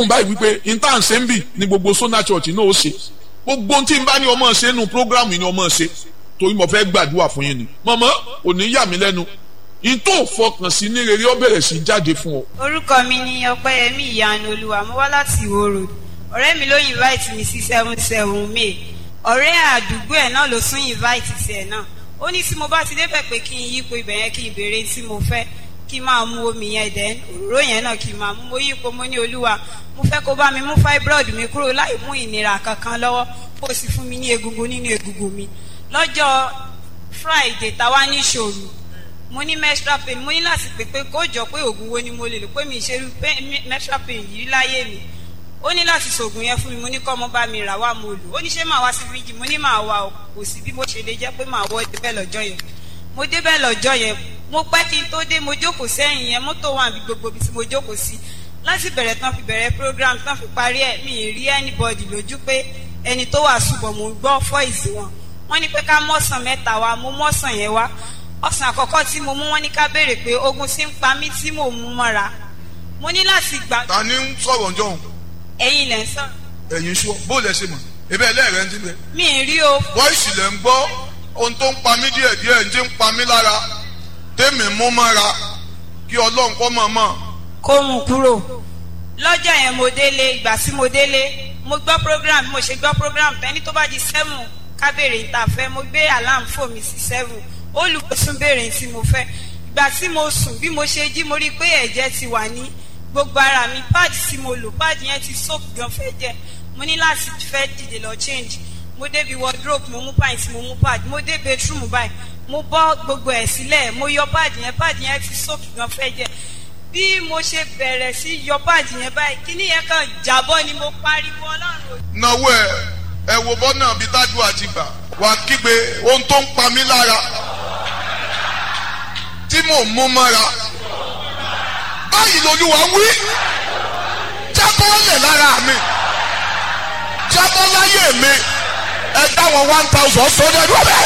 báyìí wípé intan sembi ni gbogbo sona church náà ó ṣe gbogbo tí n bá ní ọmọ ṣe nù programu ni ọmọ ṣe torí mo fẹ́ gbàdúrà fún yín ni mọ̀mọ́ ò ní yà mí lẹ́nu n tó fọkàn sí ní rere ó bẹ̀rẹ̀ sí jáde fún ọ. orúkọ mi ni ọpẹ́yẹmí ìyanu olúwa mo wá láti ìwó road ọ̀rẹ́ mi ló invite mi sí seven seven may ọ̀rẹ́ àdúgbò ẹ̀ náà ló tún invite tiẹ̀ náà ó ní tí mo bá ti débẹ̀ pé kí n yípo ibẹ̀ yẹn kí n béèrè tí mo fẹ́ kí n máa mu omi yẹn dẹ̀ òróró yẹn náà kí n máa mu mo yípo mo ní olúwa mo fẹ́ kó bá mi mú fibroid mi kúrò láì mú ìnira kankan lọ́wọ́ kó o sì fún mi ní egungun nínú egungun mi lọ́jọ́ friday táwa ní ìṣòro mo ní menstrual pain mo ní láti pè pé kó jọ pé oògùn wo ni mo lè lò pé mi ṣe menstrual pain yìí láyé mi ó ní láti ṣoògùn yẹn fún mi mo ní kọ́ mo bá mi rà wá mo lò ó ní ṣé màá wá sí fíjì mo ní màá wá o kò sí bí mo ṣe lè jẹ́ pé màá wọ́ débẹ̀ lọ́jọ́ yẹn mo débẹ̀ lọ́jọ́ yẹn mo pẹ́ kí n tó dé mo jókòó sẹ́yìn yẹn mọ́tò wà bí gbogbo ibi tí mo jókòó sí láti bẹ̀rẹ̀ tán fi bẹ̀rẹ̀ program tán fi parí ẹ̀ mi ì rí anybody lójú pé ẹni tó wà ṣùgbọ́n mo gbọ́ fọ́ìsì wọn wọ́n ní pé ká mọ́sàn mẹ́ta wa mo mọ́sàn yẹn wá ọ̀sán àkọ́kọ́ tí mo mú wọn ní ká béèrè pé ogun ti ń pa mí tí mò ń mú mọ́ra mo ní láti gbà. ta ni ń sọ̀rọ̀ ǹjọ́ òun. ẹ̀yin lẹ̀ ń sọ̀rọ̀. ẹ̀yin sọ bó lẹ ṣe mọ̀ ebe ẹlẹ́rẹ̀ ń tilẹ̀. mi ì rí o. bọ́ìsì lẹ̀ ń gbọ́ ohun tó ń pa mí díẹ̀ díẹ̀ ń jẹ́ ń pa mí lára tèmi mú mọ́ra kí ọlọ́run kọ́ mọ̀ mọ̀. kó mú kúrò lọ́jọ́ yẹn mo délé ìgbà tí mo délé mo gbọ́ program mo ṣe gbọ́ program tẹ́ni tó bá di seven kábèrè ìtàfẹ́ mo gbé alarm fò mí sí seven olùkóṣùn béèrè tí mo fẹ́ ìgbà tí mo sùn bí mo ṣe jí mo rí i pé ẹ̀jẹ̀ ti wà ní gbogbo ara mi páàdì tí mo lò páàdì yẹn ti soak gan fẹ́ jẹ́ mo ní láti fẹ́ dìde lọ change mo débi wardrobe mo mú pint mo mú pad mo dé bedroom báyìí mo bọ́ gbogbo ẹ̀ sílẹ̀ mo yọ páàdì yẹn páàdì yẹn ti soak gan fẹ́ jẹ́ bí mo ṣe bẹ̀rẹ̀ sí yọ páàdì yẹn báyìí kíní yẹn kàn jábọ́ ni mo pariwo ọlọ́run. náwó ẹ ẹ wo bọ́nà bíi tájú àti gbà wà kígbe ohun tó ń pa mí lára tí mò ń mú mọ́ra báyìí lolúwa wí jábọ́ lẹ̀ lára mi jábọ́ láyé mi ẹ dáwọn one thousand sọ́dọ̀ ẹ̀dùn ọ̀bẹ.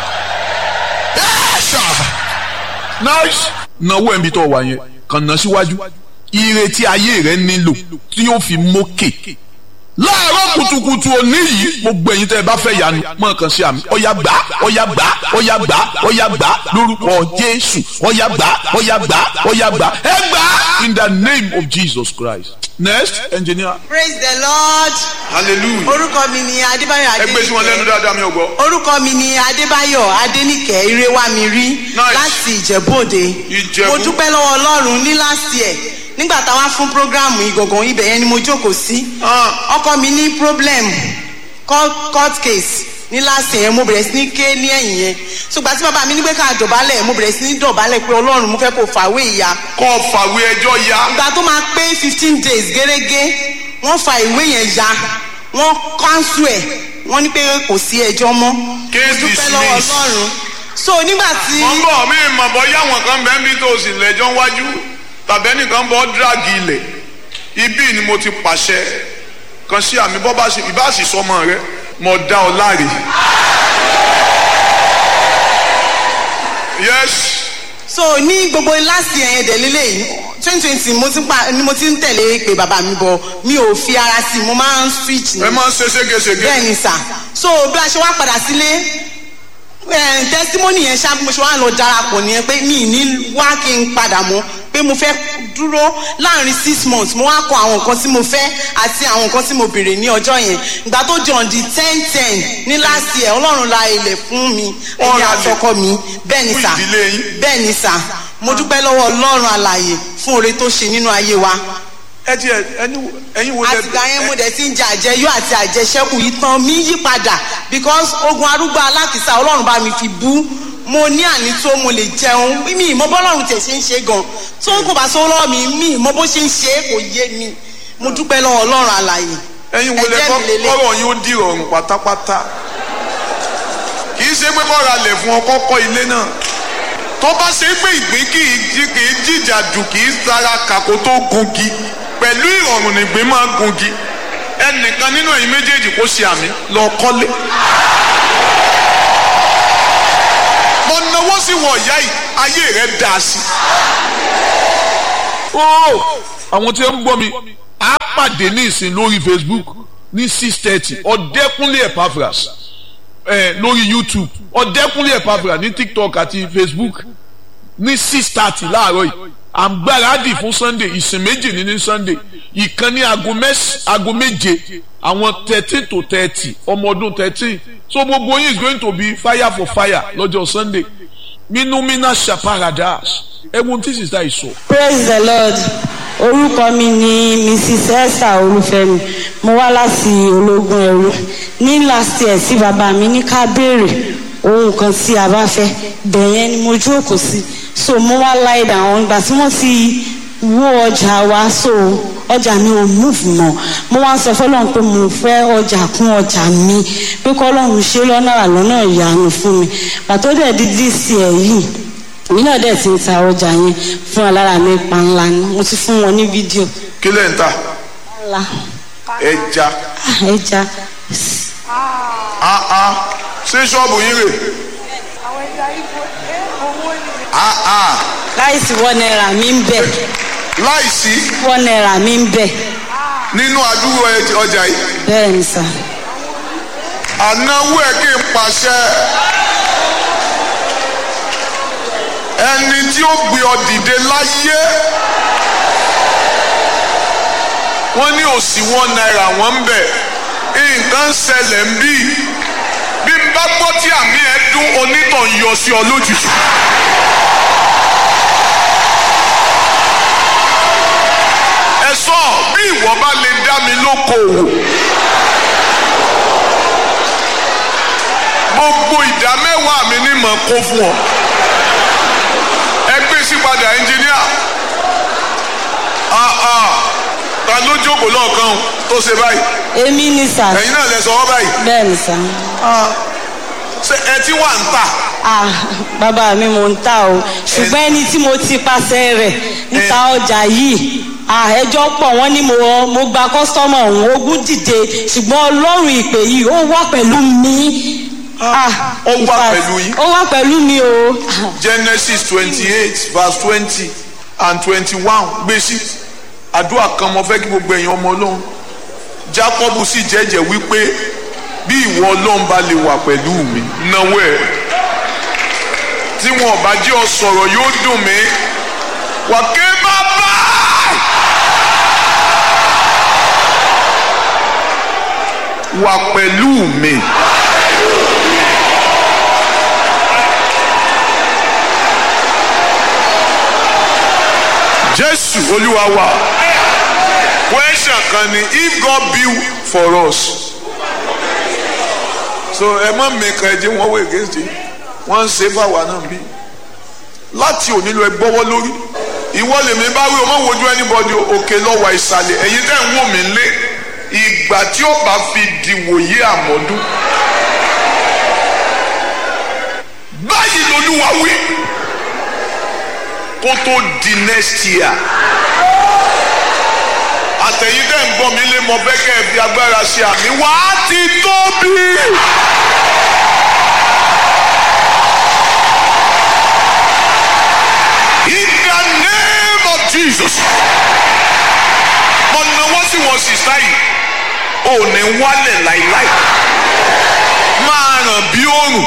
yẹ́sà. nice náwó ẹ̀mí tó wà yẹn kàn ná síwájú ìrètí ayé rẹ nílò tí yóò fi mókè láàárọ̀ kùtùkùtù òní yìí gbogbo ẹ̀yin tẹ́ ẹ bá fẹ́ yanu mọ̀ kàn sí àmì ọ̀yà gbà ọ̀yà gbà ọ̀yà gbà ọ̀yà gbà lórúkọ jésù ọ̀yà gbà ọ̀yà gbà ọ̀yà gbà ẹ gbà in the name of jesus christ next engineer. praise the lord. hallelujah. orúkọ mi ni adébáyọ̀ ẹ gbé sí wọn lẹ́nu dáadáa mi ò gbọ́. orúkọ mi ni adébáyọ̀ adéníkẹ́ irewamiri Nice. láti ìjẹ̀bú-òde Ìjẹ̀bú. mo dúpẹ́ lọ́wọ́ ọlọ́run ní last year nígbà táwa fún programu ìgọ̀gàn ibẹ̀ yẹn ni mo jókòó sí Ah. ọkọ mi ní problem court court case ní last year mo bẹ̀rẹ̀ sí ní ké ní ẹ̀yìn yẹn ṣùgbọ́n tí bàbá mi ní pé ká dọ̀bálẹ̀ mo bẹ̀rẹ̀ sí ní dọ̀bálẹ̀ pé ọlọ́run mo fẹ́ kó fàwé ìyá kọ́ fàwé ẹjọ́ ya. ìgbà tó máa pé fifteen days gẹ́gẹ́ wọ́n fa ìwé yẹn ya wọ́n kánṣu ẹ̀ wọ́n ní pé kò sí ẹjọ́ mọ́ Case Mo dúpẹ́ lọ́wọ́ dismissed. ọlọ́run so nígbà tí wọ́n bọ̀ mí mọ̀ bọ́ yáwọn kan bẹ́ẹ̀ bí tó sì lẹ́jọ́ wájú tàbẹ́nìkan bọ́ dírágì ilẹ̀ ibí ni mo ti pàṣẹ kan sí àmì bọ́ bá ṣe ìbá sì sọmọ rẹ mo dá ọ láre. yes so ní gbogbo last year yẹn dẹ̀lélẹ̀ yìí twenty twenty mo ti ń pa ni mo ti ń tẹ̀lé pé bàbá mi bọ̀ mi ò fi ara sí i mo máa ń switch ni ẹ máa ń ṣe ségesège. bẹ́ẹ̀ ni sà so bí a ṣe wá padà sílé eh, testimony yẹn ṣá bí mo ṣe wá lọ darapọ̀ nìyẹn pé mi ì ní wá kí n padà mọ́ pé mo fẹ́ dúró láàrin six months mo wá kọ àwọn nǹkan tí mo fẹ́ àti àwọn nǹkan tí mo béèrè ní ọjọ́ yẹn ìgbà tó di on the ten ten ní last year ọlọ́run la ilẹ̀ fún mi Ó ẹ̀yà ra ilẹ̀ àtọkọ mi bẹ́ẹ̀ ni fún sà ìdílé yín. bẹ́ẹ̀ ni sà mo dúpẹ́ lọ́wọ́ ọlọ́run alàyè fún oore tó ṣe nínú ayé wa ẹ ti ẹ ẹni ẹyin wo lẹ. àtìgbà yẹn mo dẹ̀ ti ń jẹ àjẹyó àti àjẹsẹ́kù ìtàn mi yí padà because ogun arúgbó alákìsà ọlọ́run bá mi fi bú mo ní àní tó mo lè jẹun mi ìmọ̀ bọ́lọ́run tẹ̀ ṣe ń ṣe gan tó kò bá sọ lọ́wọ́ mi mi ìmọ̀ bó ṣe ń ṣe é kò yé mi mo dúpẹ́ lọ́wọ́ ọlọ́run àlàyé ẹyin wo lẹ ẹ̀jẹ̀ kọ́ mi lélẹ̀. kọ́rọ̀ yín ó di ìrọ̀rùn pátápátá kì í ṣe pé kọ́ra lẹ̀ fún ọkọ́ kọ́ ilé náà tó bá ṣe pé ìgbín kì í jí kì í jìjà jù kì í sara kàkó tó gungi pẹ̀lú ìrọ̀rùn nìgbín máa gungi ẹnìkan nínú ẹ̀yin méjèèjì kó ṣe àmì lọ kọ́lé. mo náwó sí wọ ìyá yìí ayé rẹ dà sí. ó àwọn tí ó ń gbọ́ mi á pàdé ní ìsìn lórí facebook ní six thirty ọ̀dẹ́kúnlé epaphras ẹ̀ lórí youtube ọ̀dẹ́kúnlé epaphras ní tiktok àti facebook ní six thirty láàárọ̀ yìí à ń gbáradì fún sunday ìsìn méjì ní ní sunday ìkan ní aago mẹ́s- aago méje àwọn thirteen to thirty ọmọ ọdún thirteen so gbogbo yín is going to be fire for fire lọ́jọ́ sunday minumina shaparadas ẹ̀wọ̀n tí sísá yìí sọ. praise the lord orúkọ mi ni mrs esther olúfẹ́mi mo wá láti ológun ẹrú ní last year sí bàbá mi ní ká béèrè ohun kan tí a bá fẹ́ bẹ̀yẹn ni mo jókòó sí so mo wá lie down ìgbà tí wọ́n ti wó ọjà wa so ọjà mi ò move mọ́ mo wá ń sọ fọlọ́run pé mo fẹ́ ọjà kún ọjà mi pé kọ́lọ́run ṣe lọ́nà àlọ́nà ìyanu fún mi pàtó dẹ̀ di this year yìí èmi náà dẹ̀ ti ń ta ọjà yẹn fún alára mi pa ńlá ni mo ti fún wọn ní fídíò kí lẹ̀ ń tà ńlá ẹja ah, ẹja áá ṣé ṣọ́ọ̀bù yín rè áá láìsí wọ́n náírà mi ń bẹ̀ láìsí wọ́n náírà mi ń bẹ̀ nínú àdúgbò ẹ- ọjà yìí bẹ́ẹ̀ ni sà ànáwó ẹ kí n pàṣẹ ẹni tí ó gbé ọ dìde láyé wọ́n ní òsì wọn náírà wọ́n ń bẹ̀ nǹkan ń ṣẹlẹ̀ ń bí bí n bá gbọ́ tí àmì ẹ dún onítàn yọ sí ọ lójijì. ẹ sọ bí ìwọ bá lè dá mi lókoòwò gbogbo ìdá mẹ́wàá mi ní mọ̀ kó fún ọ ẹ gbé sí padà ẹnjìníà ah ah ta ló jókòó lọ́ọ̀kan tó ṣe báyìí èmi ni sà ẹ̀yin náà lẹ sọ wọ́n báyìí bẹ́ẹ̀ ni sà ṣé ẹ ti wà ń tà ah bàbá mi mò ń ta o ṣùgbọ́n ẹni tí mo ti pàṣẹ rẹ̀ níta ọjà yìí ah ẹjọ́ pọ̀ wọ́n ní mo mo gba kọ́sítọ́mọ̀ ọ̀hún ogún dìde ṣùgbọ́n ọlọ́run ìpè yìí ó wà pẹ̀lú mi ah Ó in wà fact, pẹ̀lú yín? ó wà pẹ̀lú mi o genesis twenty eight verse twenty and twenty one gbèsè àdúrà kan mo fẹ́ kí gbogbo èèyàn ọmọ ọlọ́run jacob sì jẹ́jẹ́ wípé bí ìwọ ọlọ́run bá lè wà pẹ̀lú mi náwó ẹ̀ tí wọn bá jẹ́ ọ sọ̀rọ̀ yóò dùn mí wà ké bàbá wà pẹ̀lú mi. jésù olúwa wa question kan ni if god build for us so ẹ má mẹ́ka ẹ jẹ́ wọ́n wọ against it wọ́n ń ṣe fáwa náà bí láti òní lọ ẹ gbọ́wọ́ lórí ìwọ lèmi bá wí o má wojú anybody o, òkè lọ́wọ́ ìsàlẹ̀ ẹ̀yin tẹ́ ń wò mí lé ìgbà tí ó bá fi dìwòye àmọ́dún báyìí lolúwa wí kó tó di next year àtẹ̀yìn dẹ́ ń gbọ́ mi lé mọ fẹ́ kẹ́ ẹ fi agbára ṣe àmì wá ti tóbi. In the name of Jesus mo náwó sí wọn sì sáyì ò ní wálẹ̀ láìláì máa ràn bí òrùn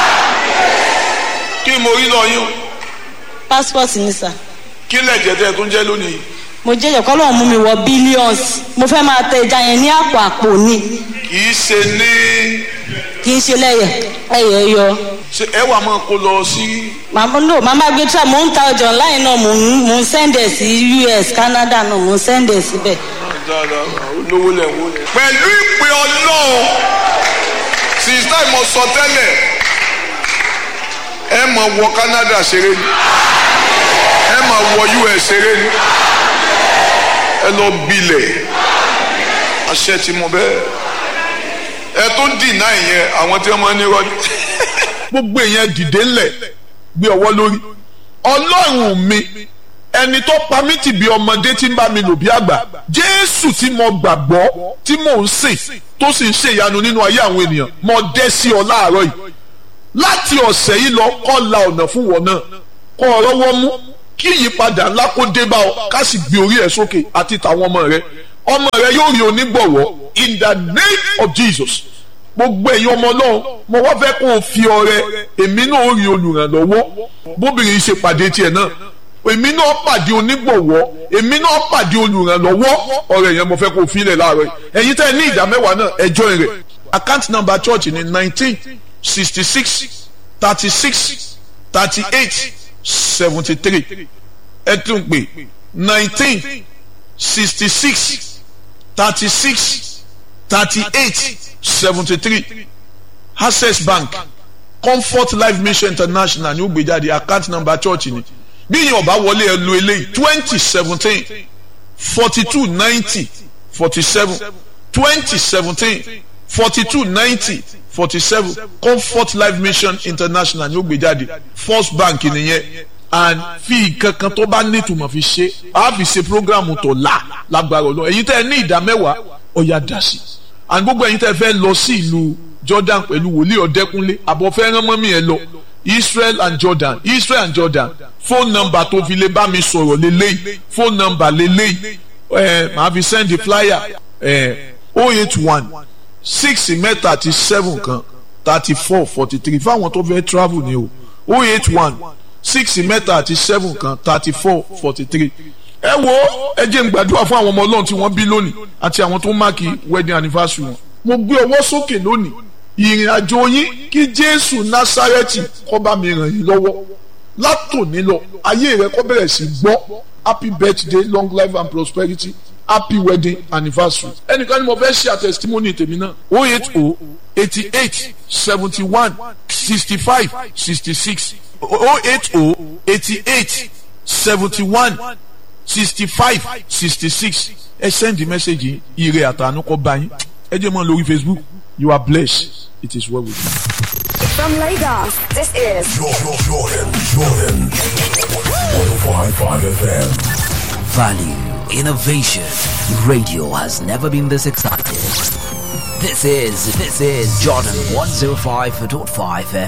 kí mo rí lọ yín o passport ni sà kí lẹ̀jẹ̀ tẹ́ ẹ tó ń jẹ́ lónìí mo jẹ́ ìyẹ̀kọ́ lọ́wọ́ mú mi wọ billions mo fẹ́ máa tẹ ẹja yẹn ní àpò àpò ni kì í ṣe ní kì í ṣe lẹ́yẹ̀ ẹ̀yẹ̀ yọ. ṣe ẹ wà máa kó lọ sí màmá no màmá gbé tra mò ń ta ọjà online náà mò ń mò ń sẹ́ndẹ̀ sí us canada náà mò ń sẹ́ndẹ̀ síbẹ̀. dáadáa olówó lẹ̀ wó lẹ̀. pẹ̀lú ìpè ọlọ́run sísá ìmọ̀ sọ tẹ́lẹ̀ ẹ mọ̀ wọ canada ṣeré ni ẹ mọ̀ wọ us ṣeré ni ẹ lọ bilẹ̀ àṣẹ tí mo bẹ́ẹ̀ ẹ tó dìnnà ìyẹn àwọn tí wọ́n máa ń ní rọ́ọ̀dì. gbogbo èèyàn dìde ńlẹ̀ gbé ọwọ́ lórí ọlọ́run mi ẹni tó pa mí tì bí ọmọdé tí ń bá mi lò bí àgbà jésù tí mo gbàgbọ́ tí mò ń sìn tó sì ń ṣèyanu nínú ayé àwọn ènìyàn mo dẹ́ sí ọ láàárọ̀ yìí láti ọ̀sẹ̀ yìí lọ kọ́ la ọ̀nà fún wọn náà kọ́ ọ̀rọ̀ wọn mú kí ìyípadà ńlá kó dé bá ọ ká sì gbé orí ẹ̀ sókè àti tàwọn ọmọ rẹ ọmọ rẹ yóò rí onígbọ̀wọ́ in the name of Jesus gbogbo ẹ̀yin ọmọ náà mo wá fẹ́ kó o fi ọrẹ èmi náà ó rí olùrànlọ́wọ́ bóbìnrin ṣe pàdé tiẹ̀ náà èmi náà pàdé onígbọ̀wọ́ èmi náà pàdé olùrànlọ́wọ́ ọ̀rẹ́ yẹn mo fẹ́ kó o fi ilẹ̀ láàárọ̀ yìí ẹ̀yin tẹ́ ẹ ní ìdá mẹ́wàá náà ẹ join rẹ̀ account number church ni nineteen sixty six thirty six thirty eight seventy three ẹ tún pè nineteen sixty six thirty six thirty eight seventy three access bank comfort life mission international ní ó gbé jáde account number church ni bí yẹn ọba wọlé ẹ lo eléyìí twenty seventeen forty two ninety forty seven twenty seventeen forty two ninety forty seven comfort life mission international ní ó gbé jáde first bank nìyẹn and fi kankan tó bá nítumọ̀ fi ṣe a fi ṣe programu tó la lágbára ọlọ́run ẹ̀yin tẹ́ ẹ ní ìdá mẹ́wàá ọ̀yà dá sí and gbogbo ẹ̀yin tẹ́ ẹ fẹ́ lọ sí ìlú Jordan pẹ̀lú wòlíì ọ̀dẹ́kúnlé àbọ̀ fẹ́ rán mọ́mí ẹ lọ Israel and Jordan Israel and Jordan phone number tó fi lè bá mi sọ̀rọ̀ lélẹ́yìí phone number lélẹ́yìí ẹ̀ màá fi send the flyer ẹ̀ oh eight one six mẹ́ta àti seven kan thirty four forty three fáwọn tó fẹ́ travel ni o oh eight one six mẹ́ta àti seven kan thirty four forty three ẹ wo ẹ jẹ́ n gbàdúrà fún àwọn ọmọ ọlọ́run tí wọ́n bí lónìí àti àwọn tó máàkì wedding anniversary wọn mo gbé ọwọ́ sókè lónìí ìrìn àjò yín kí jésù násárẹ́tì kó bá mi ràn yín lọ́wọ́ látòní lọ ayé rẹ kó bẹ̀rẹ̀ sí gbọ́ happy birthday long life and prosperity happy wedding anniversary ẹnìkan ni mo fẹ́ ṣe àtẹ̀sítímọ́nì tèmi náà oh eight oh eighty eight seventy one sixty five sixty six oh eight oh eighty eight seventy one sixty five sixty six ẹ send the message yìí ire àtànú kọ bá yín ẹ jẹ́ mọ́ lórí facebook you are blessed it is well with you. From Lagos, this is Jordan, Jordan, Jordan. 105.5 FM. Value, innovation. Radio has never been this excited. This is, this is Jordan 105.5 FM.